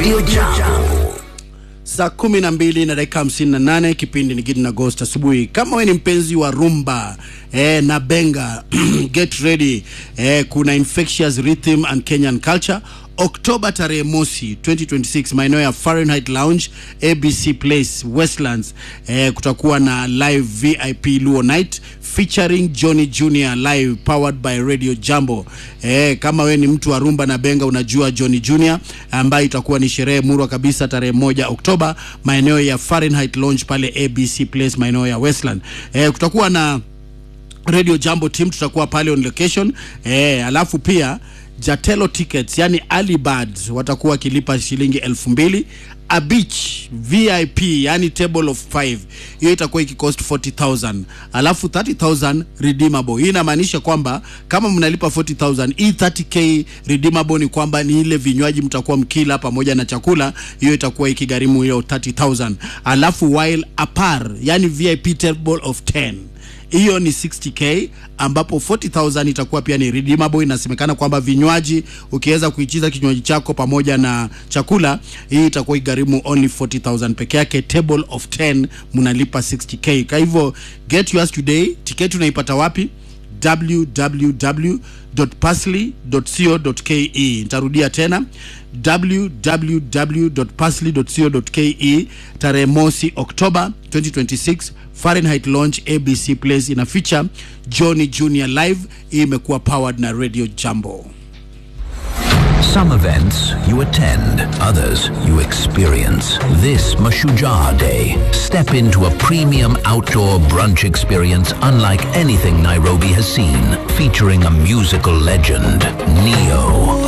Radio Jambo. saa kumi na mbili na dakika hamsini na nane kipindi ni Gideon Agost asubuhi. Kama we ni mpenzi wa rumba eh, na benga get ready eh, kuna infectious rhythm and Kenyan culture Oktoba tarehe mosi 2026 maeneo ya Fahrenheit Lounge ABC Place Westlands eh, kutakuwa na live VIP Luo Night featuring Johnny Junior live powered by Radio Jambo. Eh, kama we ni mtu wa rumba na benga unajua Johnny Junior ambayo itakuwa ni sherehe murwa kabisa tarehe moja Oktoba maeneo ya Fahrenheit Lounge pale ABC Place maeneo ya Westland. Eh, kutakuwa na Radio Jambo team tutakuwa pale on location eh, alafu pia Jatelo tickets yani early birds watakuwa wakilipa shilingi elfu mbili a beach VIP yani table of 5 hiyo itakuwa ikikost 40000 alafu 30000 redeemable. Hii inamaanisha kwamba kama mnalipa 40000 hii 30k redeemable ni kwamba ni ile vinywaji mtakuwa mkila pamoja na chakula, hiyo itakuwa ikigharimu hiyo 30000 alafu while apar yani VIP table of 10 hiyo ni 60k ambapo 40000 itakuwa pia ni redeemable. Inasemekana kwamba vinywaji ukiweza kuichiza kinywaji chako pamoja na chakula, hii itakuwa igharimu only 40000 peke yake. Table of 10 mnalipa 60k. Kwa hivyo get yours today. Tiketi unaipata wapi? www.parsley.co.ke. Nitarudia tena www.parsley.co.ke tarehe mosi Oktoba 2026 Fahrenheit Lounge ABC Place ina feature Johnny Junior live. Hii imekuwa powered na Radio Jambo. Some events you attend, others you experience. This Mashujaa Day, step into a premium outdoor brunch experience unlike anything Nairobi has seen, featuring a musical legend, Neo.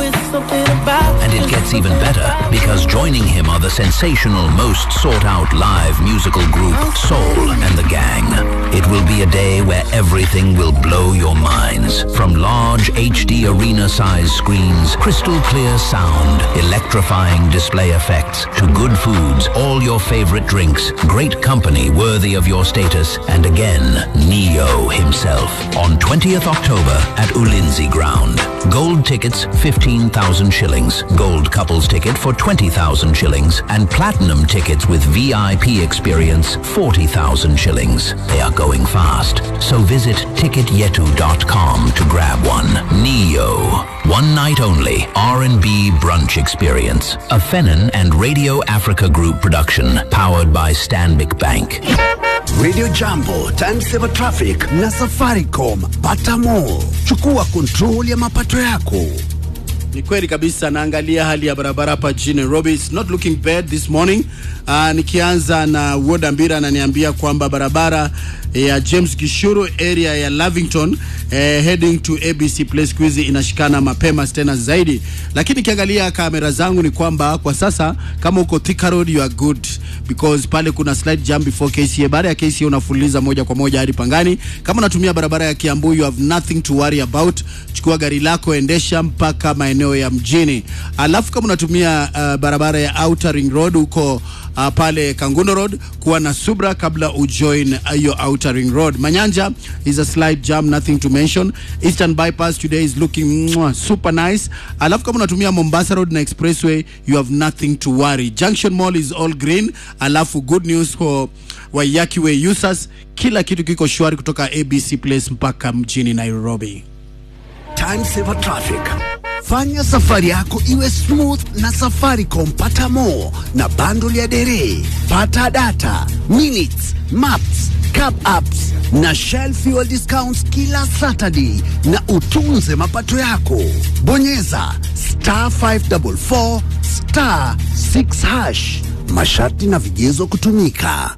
And it gets even better because joining him are the sensational, most sought out live musical group Soul and the Gang. It will be a day where everything will blow your minds. From large HD arena size screens, crystal clear sound, electrifying display effects, to good foods, all your favorite drinks, great company worthy of your status, and again, Neo himself on 20th October at Ulinzi Ground. Gold tickets 15,000 shillings, gold couples ticket for 20,000 shillings, and platinum tickets with VIP experience 40,000 shillings. They are going fast, so visit ticketyetu.com to grab one. Neo, one night only R&B brunch experience. A Fennon and Radio Africa Group production, powered by Stanbic Bank. Radio Jambo, Timesaver Traffic na Safaricom. Pata more. Chukua control ya mapato yako. Ni kweli kabisa, naangalia hali ya barabara hapa jijini Nairobi. It's not looking bad this morning. Uh, nikianza na Woda Mbira ananiambia kwamba barabara ya James Gishuru area ya Lavington eh, heading to ABC Place Quiz inashikana mapema tena zaidi, lakini nikiangalia kamera zangu ni kwamba kwa sasa kama uko Thika Road you are good because pale kuna slight jam before KCA. Baada ya KCA unafuliza moja kwa moja hadi Pangani. Kama unatumia barabara ya Kiambu you have nothing to worry about. Chukua gari lako endesha mpaka maeneo ya mjini, alafu kama unatumia uh, barabara ya Outer Ring Road huko uh, pale Kangundo Road kuwa na subra kabla ujoin hiyo uh, Outer Ring Road. Manyanja is a slight jam, nothing to mention. Eastern bypass today is looking mwah, super nice. Alafu kama unatumia Mombasa Road na Expressway you have nothing to worry. Junction Mall is all green. Alafu good news for Waiyaki Way users, kila kitu kiko shwari kutoka ABC Place mpaka mjini Nairobi. Timesaver Traffic. Fanya safari yako iwe smooth na Safaricom. Pata more na bundle ya dere. Pata data, minutes, maps, cab apps na Shell fuel discounts kila Saturday na utunze mapato yako. Bonyeza star 544 star 6 hash. Masharti na vigezo kutumika.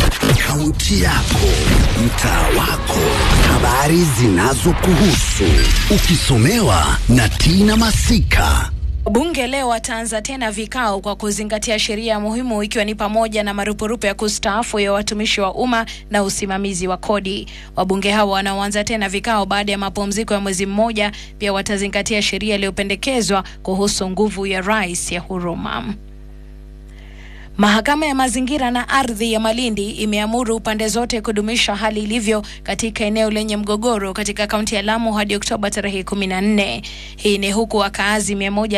Kaunti yako, mtaa wako, habari zinazokuhusu, ukisomewa na Tina Masika. Bunge leo wataanza tena vikao kwa kuzingatia sheria muhimu ikiwa ni pamoja na marupurupu ya kustaafu ya watumishi wa umma na usimamizi wa kodi. Wabunge hao wanaoanza tena vikao baada ya mapumziko ya mwezi mmoja pia watazingatia sheria iliyopendekezwa kuhusu nguvu ya rais ya huruma. Mahakama ya mazingira na ardhi ya Malindi imeamuru pande zote kudumisha hali ilivyo katika eneo lenye mgogoro katika kaunti ya Lamu hadi Oktoba tarehe 14. Hii ni huku wakaazi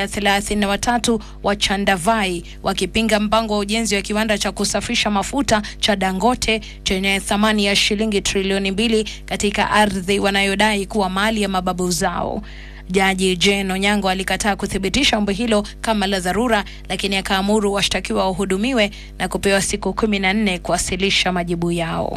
133 wa Chandavai wakipinga mpango wa ujenzi wa kiwanda cha kusafisha mafuta cha Dangote chenye thamani ya shilingi trilioni mbili katika ardhi wanayodai kuwa mali ya mababu zao. Jaji Jane Onyango alikataa kuthibitisha ombi hilo kama la dharura, lakini akaamuru washtakiwa wahudumiwe na kupewa siku kumi na nne kuwasilisha majibu yao.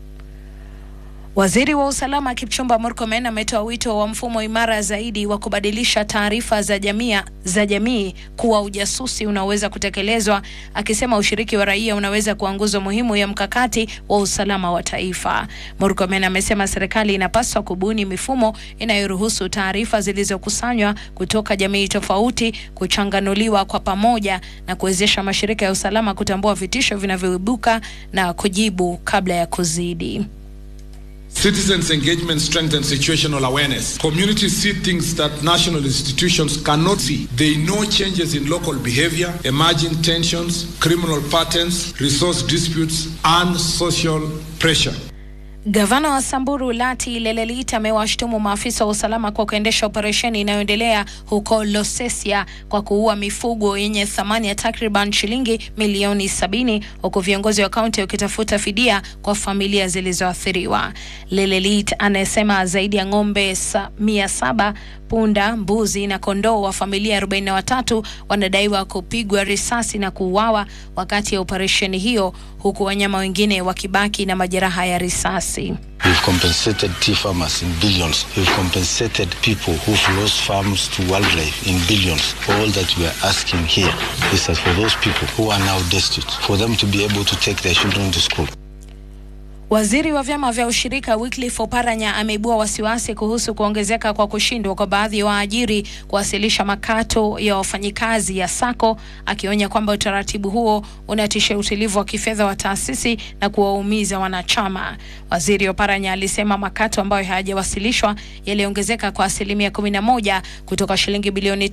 Waziri wa usalama Kipchumba Murkomen ametoa wito wa mfumo imara zaidi wa kubadilisha taarifa za jamii za jamii kuwa ujasusi unaoweza kutekelezwa, akisema ushiriki wa raia unaweza kuwa nguzo muhimu ya mkakati wa usalama wa taifa. Murkomen amesema serikali inapaswa kubuni mifumo inayoruhusu taarifa zilizokusanywa kutoka jamii tofauti kuchanganuliwa kwa pamoja na kuwezesha mashirika ya usalama kutambua vitisho vinavyoibuka na kujibu kabla ya kuzidi. Citizens' engagement strengthens situational awareness. Communities see things that national institutions cannot see. They know changes in local behavior, emerging tensions, criminal patterns, resource disputes, and social pressure. Gavana wa Samburu Lati Lelelit amewashtumu maafisa wa usalama kwa kuendesha operesheni inayoendelea huko Losesia kwa kuua mifugo yenye thamani ya takriban shilingi milioni sabini huku viongozi wa kaunti wakitafuta fidia kwa familia zilizoathiriwa. Lelelit anasema zaidi ya ng'ombe sa, mia saba punda, mbuzi na kondoo wa familia 43 wanadaiwa kupigwa risasi na kuuawa wakati ya operesheni hiyo huku wanyama wengine wakibaki na majeraha ya risasi. We've compensated tea farmers in billions. We've compensated people who've lost farms to wildlife in billions. All that we are asking here is that for those people who are now destitute, for them to be able to take their children to school. Waziri wa vyama vya ushirika Wycliffe Oparanya ameibua wasiwasi kuhusu kuongezeka kwa kushindwa kwa baadhi ya waajiri kuwasilisha makato ya wafanyikazi ya SACCO, akionya kwamba utaratibu huo unatishia utulivu wa kifedha wa taasisi na kuwaumiza wanachama. Waziri Oparanya alisema makato ambayo hayajawasilishwa yaliongezeka kwa asilimia 11 kutoka shilingi bilioni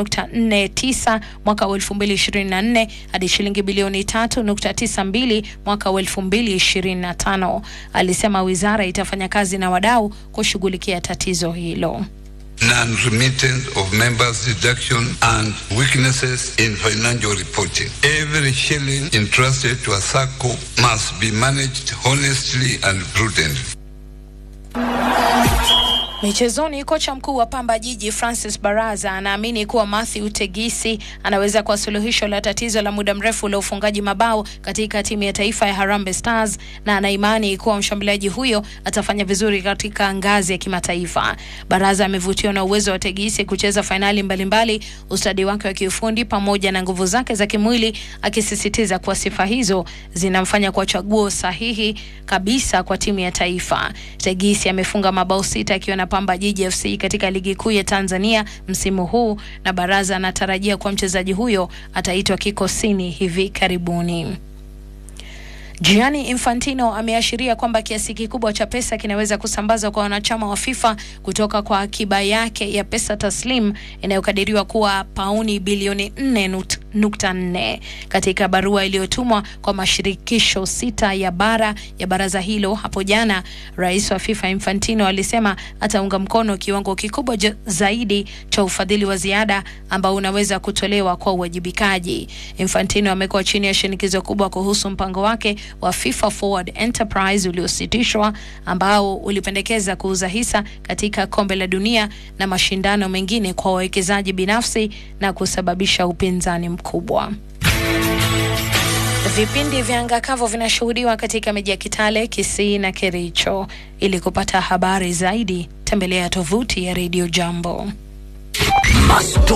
3.49 mwaka wa 2024 hadi shilingi bilioni 3.92 mwaka wa 2025. Alisema wizara itafanya kazi na wadau kushughulikia tatizo hilo. non-remittance of members' deduction and weaknesses in financial reporting. Every shilling entrusted to a SACCO must be managed honestly and prudently. Michezoni, kocha mkuu wa Pamba Jiji Francis Baraza anaamini kuwa Matthew Tegisi anaweza kuwa suluhisho la tatizo la muda mrefu la ufungaji mabao katika timu ya taifa ya Harambee Stars na anaimani kuwa mshambuliaji huyo atafanya vizuri katika ngazi ya kimataifa. Baraza amevutiwa na uwezo wa Tegisi kucheza fainali mbalimbali, ustadi wake wa kiufundi pamoja na nguvu zake za kimwili, akisisitiza kuwa sifa hizo zinamfanya kuwa chaguo sahihi kabisa kwa timu ya taifa. Tegisi amefunga mabao sita akiwa na Pamba Jiji FC katika ligi kuu ya Tanzania msimu huu, na Baraza anatarajia kuwa mchezaji huyo ataitwa kikosini hivi karibuni. Gianni Infantino ameashiria kwamba kiasi kikubwa cha pesa kinaweza kusambazwa kwa wanachama wa FIFA kutoka kwa akiba yake ya pesa taslim inayokadiriwa kuwa pauni bilioni 4.4. Katika barua iliyotumwa kwa mashirikisho sita ya bara ya baraza hilo hapo jana, rais wa FIFA Infantino alisema ataunga mkono kiwango kikubwa zaidi cha ufadhili wa ziada ambao unaweza kutolewa kwa uwajibikaji. Infantino amekuwa chini ya shinikizo kubwa kuhusu mpango wake wa FIFA Forward Enterprise uliositishwa ambao ulipendekeza kuuza hisa katika kombe la dunia na mashindano mengine kwa wawekezaji binafsi na kusababisha upinzani mkubwa. Vipindi vya anga kavu vinashuhudiwa katika miji ya Kitale, Kisii na Kericho. Ili kupata habari zaidi, tembelea tovuti ya Radio Jambo.